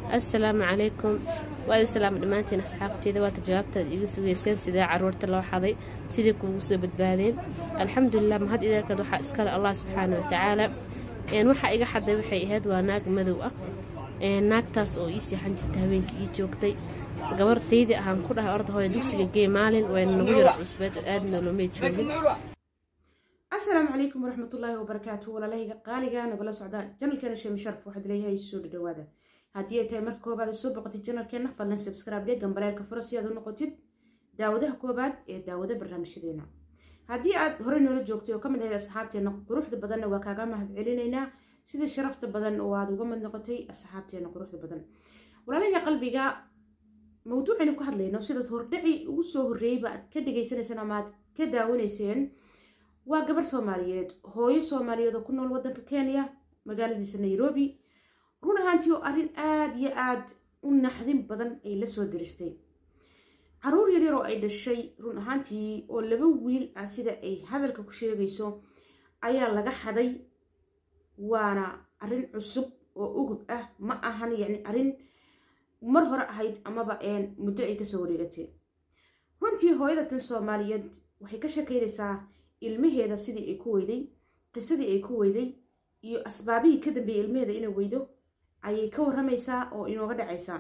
assalaamu calaykum waadi salaam dhammaantiin asxaabteeda waata jawaabtaad iga sugeyseen sidee caruurta loo xaday sidii kuugu soo badbaadeen alxamdulilah mahad ideerkeed waxaa iskale allah subxaana watacaala waxaa iga xaday waxay ahayd waa naag madow ah naagtaas oo ii seexan jirta habeenkii ii joogtay gabartaydii ahaan ku dhahay orda hooya dugsiga gee maalin wayna nagu yaro cusbeed oo aadna loomay joogin asalaamu calaykum waraxmatullaahi wabarakaatu walaalahayga qaaliga nagala socda janalkeena sheemi sharaf waxaad leeyahay soo dhadhawaada haddii ay tahay marka koobaad soo boqotid janalkeena fadlan subscribe dhee gambaleelka fura si aad u noqotid daawadaha koobaad ee daawada barnaamijyadeena haddii aad horey noola joogtay oo ka mid ahayd asxaabteena quruxda badanna waa kaaga mahad celinaynaa sidii sharafta badan oo aad uga mid noqotay asxaabteena quruxda badan walaalahayga qalbiga mawduucaynu ku hadlayno sidaad hordhaci ugu soo horreeyeyba aad ka dhagaysanayseen ama aad ka daawanayseen waa gabar soomaaliyeed hooyo soomaaliyeed oo ku nool waddanka kenya magaaladiisa nairobi run ahaantii oo arrin aada iyo aad u naxdin badan ay la soo diristay caruur yaryar oo ay dhashay run ahaantii oo laba wiil ah sida ay hadalka ku sheegayso ayaa laga xaday waana arrin cusub oo ugub ah ma ahan yacni arrin mar hore ahayd amaba muddo ay kasoo wareegatay runtii hooyada tan soomaaliyeed waxay ka shekeynaysaa ilmaheeda sidii ay ku weyday qisadii ay ku weyday iyo asbaabihii ka dambeeyey ilmaheeda inay weydo ayay ka waramaysaa oo inooga dhacaysaa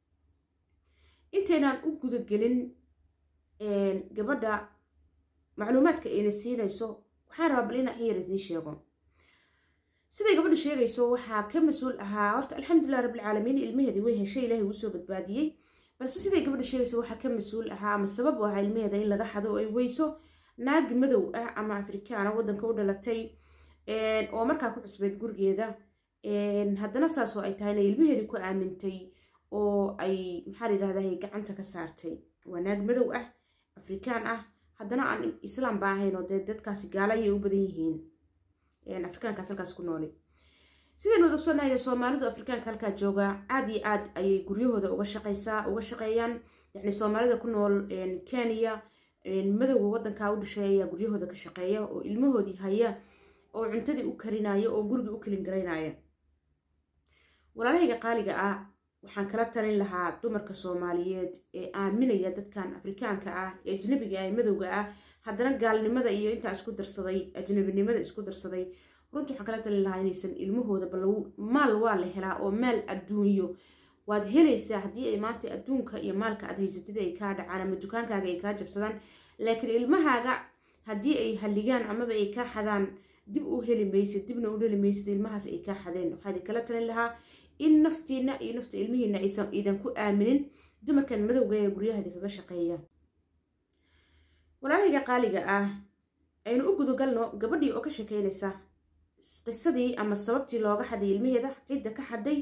intaynaan u gudagelin gabadha macluumaadka ayna siinayso waxaan rabaa bal inaan in yar idiin sheego siday gabadha sheegayso waxaa ka mas-uul ahaa horta alxamdulilah rabbilcaalamiin ilmaheedii way heshay ilaahay uu soo badbaadiyey balse siday gabadha sheegayso waxaa ka mas-uul ahaa ama sabab u ahaa ilmaheeda in laga xado oo ay weyso naag madow ah ama afrikaana waddanka u dhalatay oo markaa ku cusbeyd gurigeeda haddana saas oo ay tahayna ilmaheedii ku aamintay oo ay maxaa la yidhahdaa gacanta ka saartay waa naag madow ah afrikaan ah haddana aan islaam ba ahayn oo dee dadkaasi gaala ayay u badan yihiin afrikaankaas halkaas ku noole sidaynu wada ogsoonahayna soomaalidu afrikaanka halkaa jooga aad iyo aad ayay guryahooda uga shaqaysaa uga shaqeeyaan yacni soomaalida ku nool kenya madowga waddankaa u dhashay ayaa guryahooda ka shaqeeya oo ilmahoodii haya oo cuntadii u karinaya oo gurigii u kelin garaynaya walaalahayga qaaliga ah waxaan kala talin lahaa dumarka soomaaliyeed ee aaminaya dadkan afrikaanka ah ee ajnabiga ah ee madowga ah haddana gaalnimada iyo intaa isku darsaday ajnabinimada isku darsaday runtii waxaan kala talin lahaa inaysan ilmahooda bal maal waa la helaa oo maal adduunyo waad helaysaa haddii ay maanta adduunka iyo maalka aad haysatid ay kaa dhacaan ama dukaankaaga ay kaa jabsadaan laakiin ilmahaaga haddii ay halligaan amaba ay kaa xadaan dib u heli maysid dibna u heli maysid ilmahaas ay kaa xadeen waxaa idin kala talin lahaa in naftiina iyo nafta ilmihiina aysan idan ku aaminin dumarkan madowga ee guryahaadi kaga shaqeeya walaalahayga qaaliga ah aynu u gudagalno gabadhii oo ka shekeynaysa qisadii ama sababtii looga xaday ilmaheeda cidda ka xaday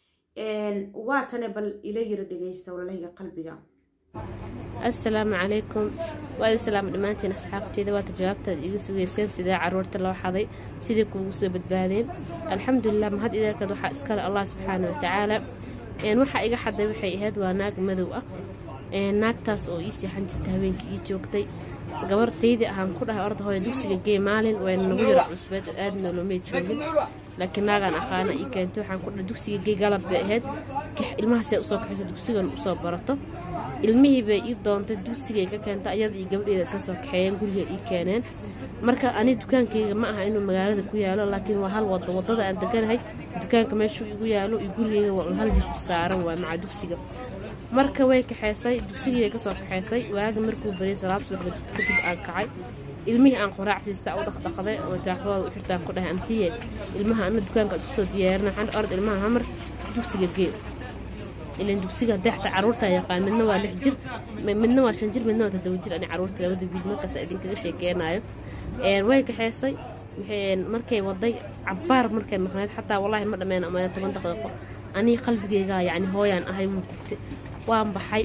waatane bal ila yara dhegaysta walaalahayga qalbiga assalaamu calaykum waadi salaam dhammaantiin asxaabteeda waata jawaabtaad iga sugeyseen sidee caruurta loo xaday sidii kuugu soo badbaadeen alxamdulilah mahad ideerkeed waxaa iskale allah subxaana watacaala waxaa iga xaday waxay ahayd waa naag madow ah naagtaas oo ii seexan jirta habeenkii ii joogtay gabartaydii ahaan ku dhahay orda hooya dugsiga gee maalin wayna nagu yaro cusbeed oo aadna loomay joogin laakiin naagaan aqaana ii keentay waxaan ku dhahay dugsiga gee galab bay ahayd ilmahaasay usoo kaxayso dugsigan usoo barato ilmihii bay ii doontay dugsigay ka keentay ayada iyo gabadheeda isla soo kaxeeyeen guriga ii keeneen marka ani dukaankayga ma aha inuu magaalada ku yaalo laakiin waa hal wado wadada aan deganahay dukaanka meeshuu igu yaalo iyo gurigeyga waa hal jid saaran waa maca dugsiga marka way kaxeysay dugsigii kasoo kaxeysay waagi markuu bariyay salaad subaxda kadib aan kacay ilmihii aan qoraac siista u dhaqdhaqday oo jaakadooda u xirtaan ku dhahay antiye ilmaha ana dukaanka isku soo diyaarina waxaan orad ilmaha hamar dugsiga gee ilan dugsiga deexta caruurta yaqaan midna waa lix jir midna waa shan jir midna waa toddoba jir ani caruurta labada wiil markaas idinkaga sheekeenayo way kaxeysay markay waday cabaar markay maqnayd xataa wallaahi ma dhameen ama toban daqiiqo anii qalbigeyga yacni hooyaan ahay wuu gubtay waan baxay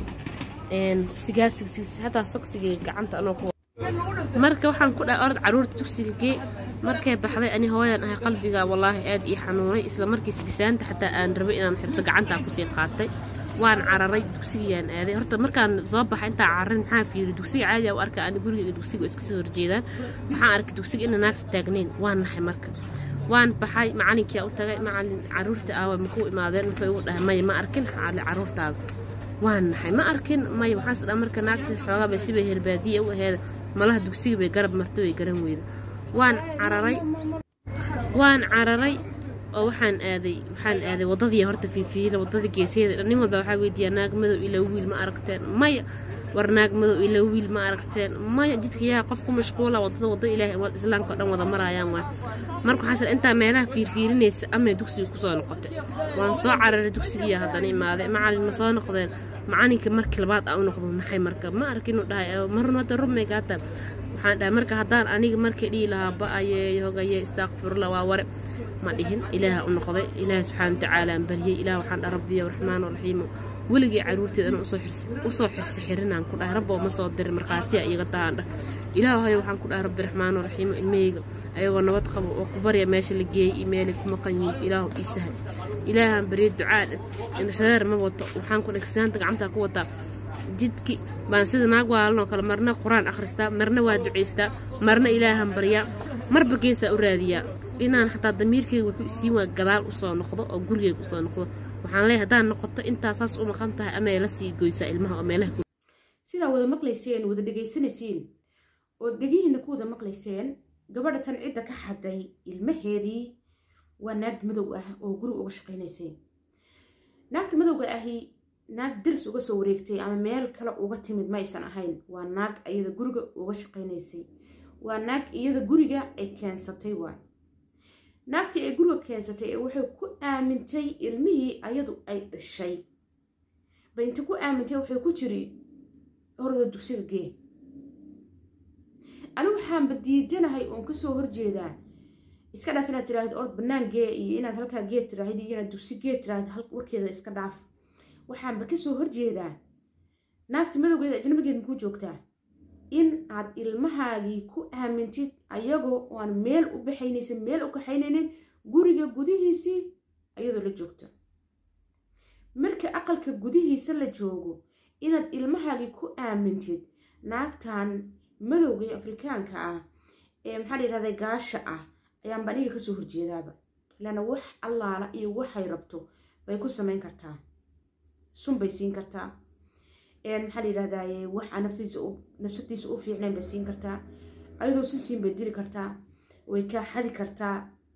sigaasigs hataa sogsigay gacanta anoo ku marka waxaan ku dhahay orad caruurta dugsiga gee markay baxday ani hooyaan ahay qalbiga wallaahi aad ii xanuunay isla markii sigisaanta xataa aan rabay inaan xirto gacantaa kusii qaatay waan cararay dugsigayaan aaday horta markaan soo baxa intaa cararin maxaa fiiri dugsiga caadiya u arka ani guriga iyo dugsiga iska soo horjeedaan waxaan arkay dugsiga ina naagta taagnayn waan naxay marka waan baxay macalinkia u tagay macalin caruurta aawa makuu imaadeen wuxuu igu dhahay maya ma arkin xaali caruurtaada waan naxay ma arkin maya waxaas dha marka naagta xoogaabay sibay herbaadiya u aheeda malaha dugsiga bay garab martay way garan weyda waan cararay waan cararay oo waxaan aaday waxaan aaday waddadii horta fiifiila waddada geeseeda nin walba waxaa weydiiyaa naag madow ilaa wiil ma aragteen maya war naag madow ilaa wiil ma aragteen maya jidka yaa qof ku mashquula waddada waddo ilaahay islaamka o dhan wada marayaan waay marka waxaas intaa meelaha fiirfiirinaysa amay dugsiga kusoo noqotay waan soo cararay dugsigiiya haddana imaaday macalin ma soo noqdeen macalinka markii labaad aa u noqdo naxay marka ma arkin inuu dhahay marna hadda rubmay gaatan waxaan dhahay marka haddaan aniga markii dhihi lahaa ba-aye hogaye istaaqfirullah waa ware ma dhihin ilaaha u noqday ilaaha subxaana watacaala aan baryay ilaah waxaan dhaha rabbiyo raxmaan raxiimo weligii caruurteeda inaan usoo xirsi xirinaan ku dhahay rabbo ma soo dirin markhaatiya iyaga tahaan dhah ilaahayo waxaan ku dhahay rabbi raxmaan raxiimo ilmahayga ayagoo nabad qabo oo ku barya meesha la geeyey iyo meelay ku maqan yihiin ilaahu ii sahal ilaahaan barya ducaa dheh indhashadeer ma wato waxaan ku dhegsaanta gacantaa ku wataa jidki baan sida naag waalanoo kale marna qur-aan akhristaa marna waa ducaystaa marna ilaahan baryaa marba geesaa u raadiyaa inaan xataa damiirkeyga wuxuu isiin waa gadaal usoo noqdo oo gurigeyga usoo noqdo waxaan leeyahay haddaan noqoto intaa saas u maqan tahay amay la sii goysaa ilmaha oo meelaha sidaa wada maqlayseen wada dhegaysanaysiin ood dhegihiina ku wada maqlayseen gabadha tan cidda ka xaday ilmaheedii waa naag madow ah oo guri uga shaqaynaysay naagta madowga ahi naag daris uga soo wareegtay ama meel kale uga timid ma aysan ahayn waa naag iyada guriga uga shaqaynaysay waa naag iyada guriga ay keensatay waay naagtii ay guriga keensatay ee waxay ku aamintay ilmihii ayadu ay dhashay ba inta ku aamintay waxay ku jiri horda dugsiga gee anigu waxaanba diidanahay oon kasoo horjeedaa iska dhaaf inaad tiraahid ord banaan gee iyo inaad halkaa gee tiraahid iyo inaad dugsi gee tiraahid warkeeda iska dhaaf waxaanba kasoo horjeedaa naagta madowgeeda ajnabigeed makuu joogtaa in aad ilmahaagii ku aamintid ayagoo oan meel u baxaynaysa meel u kaxaynaynin guriga gudihiisii ayadoo la joogta marka aqalka gudihiisa la joogo inaad ilmahaagii ku aamintid naagtan madowga ee afrikaanka ah ee maxaa la yidhahda gaasha ah ayaanba aniga kasoo horjeedaaba ilaana wax allaala iyo waxay rabto bay ku samayn kartaa sun bay siin kartaa maxaa la yidhahdaye wax aan nafsadiisa u fiicnayn bay siin kartaa ayadoo si siin bay dili kartaa way kaa xadi kartaa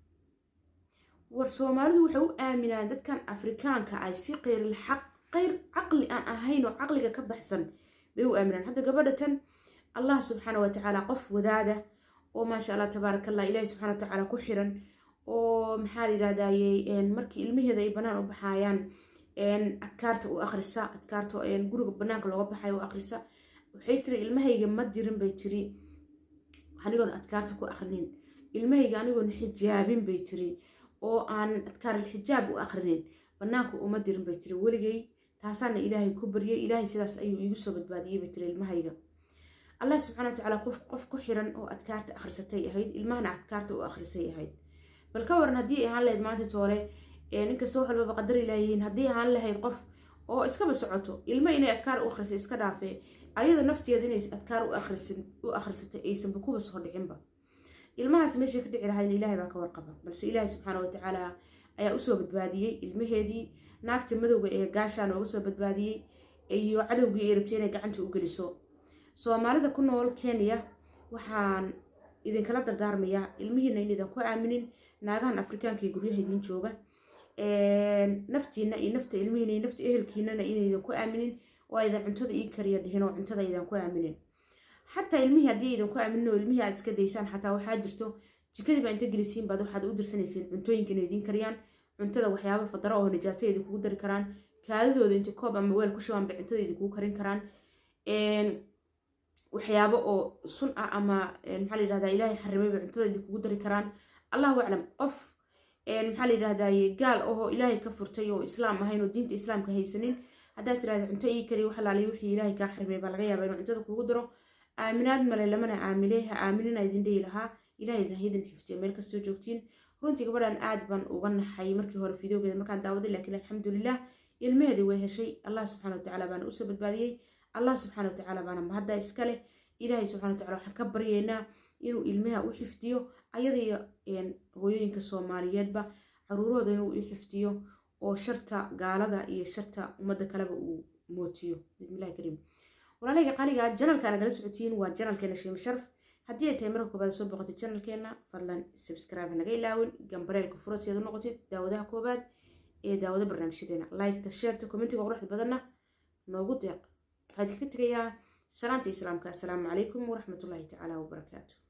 war soomaalidu waxay u aaminaan dadkan afrikaanka ay si qeyril xaq qeyr caqli aan ahayn oo caqliga ka baxsan bay u aaminaan hadda gabadha tan allah subxaana wa tacaala qof wadaada oo maasha allah tabaaraka allah ilaahi subxana wa tacaala ku xiran oo maxaa la yidhahdaye markii ilmaheeda ay banaan u baxaayaan adkaarta u akhrisa adkaarta guriga banaanka looga baxayo u akhrisa waxay tiri ilmahayga ma dirin bay tiri anigoon adkaarta ku akhrinin ilmahayga anigoon xijaabin bay tiri oo aan adkaar alxijaab u akhrinin banaanka uma dirin bay tiri weligay taasaana ilaahay ku baryay ilaahay sidaas ayuu iigu soo badbaadiyey bay tiri ilmahayga allah subxana watacaala qof ku xiran oo adkaarta akhrisatay ahayd ilmahana adkaarta u akhrisay ahayd bal ka waran haddii ahaan lahayd maanta toole ninkasta wax walbaba qadar ilaayihiin haddii ahaan lahayd qof oo iskaba socoto ilmo inay adkaar u akhrisay iska dhaafee ayada nafteeda inay adkaar u akhrisatay aysanba kuba soo dhicinba ilmahaas meeshay ka dhici lahayn ilaahay baa ka warqaba balse ilaahay subxaana watacaala ayaa usoo badbaadiyey ilmaheedii naagta madowga ee gaashaa nooga soo badbaadiyey iyo cadowgii ay rabtay inay gacanta u geliso soomaalida ku nool kenya waxaan idinkala dardaarmayaa ilmihiina in idinku aaminin naagahan afrikaanka ee guryaha idiin jooga naftiina iyo nafta ilmihiina iyo nafta ehelkiinana inaydan ku aaminin oo aydan cuntada ii kariya dhihin oo cuntada aydan ku aaminin xataa ilmihii haddii aydan ku aaminin oo ilmihii aad iska daysaan xataa waxaa jirto jikadii baa inta gelisiin baad waxaad u dirsanaysiin cuntooyinka inay idiin kariyaan cuntada waxyaaba fadaro oo nijaasa idinkugu dari karaan kaadidooda inta koob ama weel ku shubaan bay cuntada idinkugu karin karaan waxyaabo oo sun ah ama maxaa la yidhahdaa ilaahay xarimay bay cuntada idinkugu dari karaan allahu aclam qof maxaa la yidhahdaye gaal ahoo ilaahay ka furtay oo islaam ahayn oo diinta islaamka haysanin haddaad tirahda cunto ii kariya wax alaaliya wixii ilaahay kaa xarimay baa laga yaaba inuu cuntada kugu daro aaminaad male lamana aamiley ha aaminina idin dhihi lahaa ilahay idin haydin xiftiyo meel kastoo joogtiin runtii gabadhan aad baan uga naxay markii hore fideogeeda markaan daawaday laakiin alxamdulilah ilmaheedii way heshay allah subxana watacaala baana usoo badbaadiyey allah subxana watacaala baana mahadda iska leh ilaahay subxana wataala waxaan ka baryeynaa inuu ilmaha u xifdiyo ayadaiyo hooyooyinka soomaaliyeedba caruurahooda inuu u xifdiyo oo sharta gaalada iyo sharta ummadda kaleba uu mootiyo bismillahi kariim walaalayga qaliga janalka nagala socotiin waa janalkeena shiima sharaf haddii ay tahay marka koobaad soo boqotay janalkeena fadlan subscribe naga ilaawin gambareelka fura si aad u noqotid daawadaha koobaad ee daawada barnaamijyadeena liketa sheerta commentiga quruxda badanna noogu deeq waxaad kaga tegayaa salaanta islaamka assalaamu calaykum waraxmatullaahi tacaala wabarakaatu